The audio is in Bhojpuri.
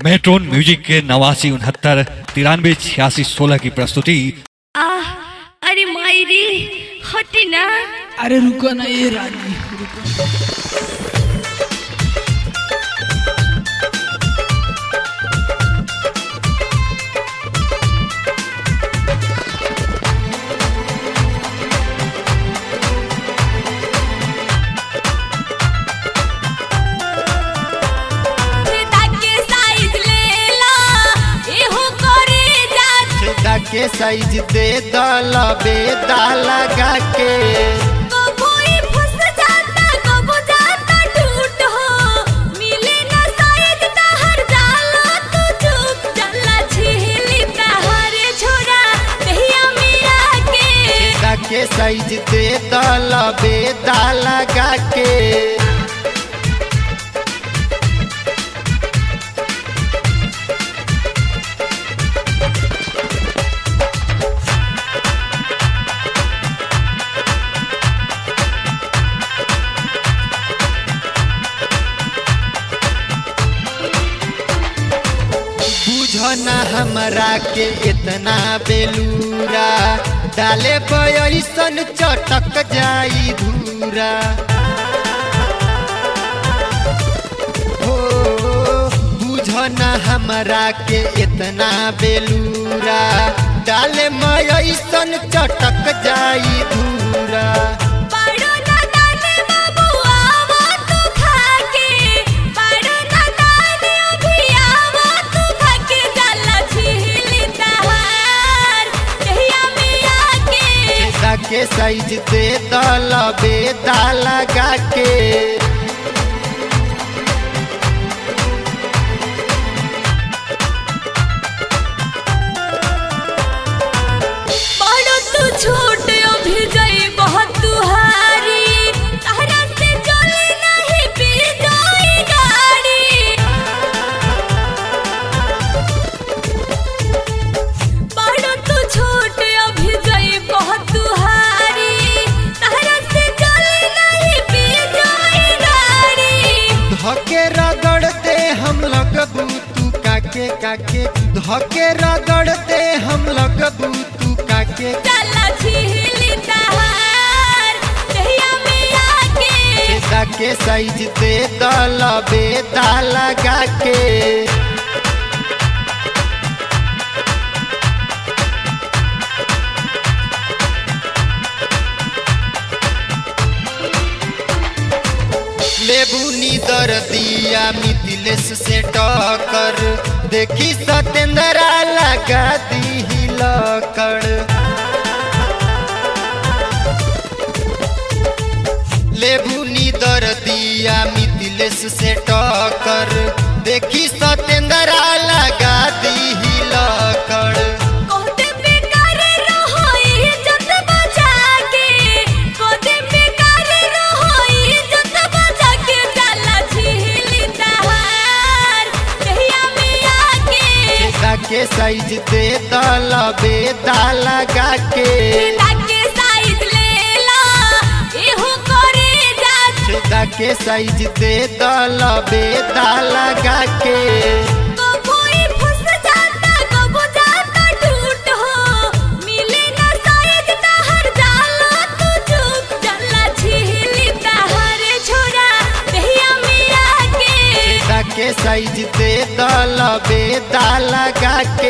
मेट्रोन म्यूजिक के नवासी उनहत्तर तिरानवे छियासी सोलह की प्रस्तुति आह अरे मायरी हटी ना अरे रुको ना ये रानी रुको ताके साइज ले ला एहो करे जा छेदा के साइज दे दल बेदा लगा के कोई फंस जाता कबो जाता टूट हो मिले ना साइज तहर जाला तू चुप चला छिली तहरे छोरा कहिया मिया के छेदा के साइज दे दल बेदा लगा के बुझना हमरा के इतना बेलूरा डाले पैसन चटक जाई धूरा हो बुझना हमरा के इतना बेलूरा डाले मैसन चटक जाई धूरा पाड़ो ना दाने बाबू आवा तू खाके पाड़ो ना दाने अभी आवा तू खाके जाला छिली तहार कहिया मिया के छेदा के साइज दे दल बेदा लगा के पाड़ो तू छोट अभी गई बहुत तुहारी तहरा से चले नहीं पी जाई गाड़ी पाड़ो तू छोट अभी गई बहुत तुहारी तहरा से चले नहीं पी जाई गाड़ी धके रगड़ते हम लगबू तू काके काके धके रगड़ते हम लगबू तू काके चला छिली तहार कहिया मिया के छेदा के साइज दे दल बेदा लगा के लेबू नीदर दिया मिथिलेश से टक्कर देखी सतेंद्रा लगा दी लकड़ लेबू नीदर दिया मिथिलेश से टक्कर देखी सतेंद्रा लगा दी लकड़ कोते बेकार रहो इज्जत बचा के कोते बेकार रहो इज्जत बचा के चला छिली तहार कहिया मिया के छेदा के साइज दे दल बेदा लगा के ताके साइज ले ला एहो करे जा छेदा के साइज दे दल बेदा लगा के कोई फंस जाता कबो जाता टूट हो मिले ना साइज तहर जाला तू चुप चला छिली तहरे छोरा कहिया मिया के छेदा के साइज दे दल बेदा लगा के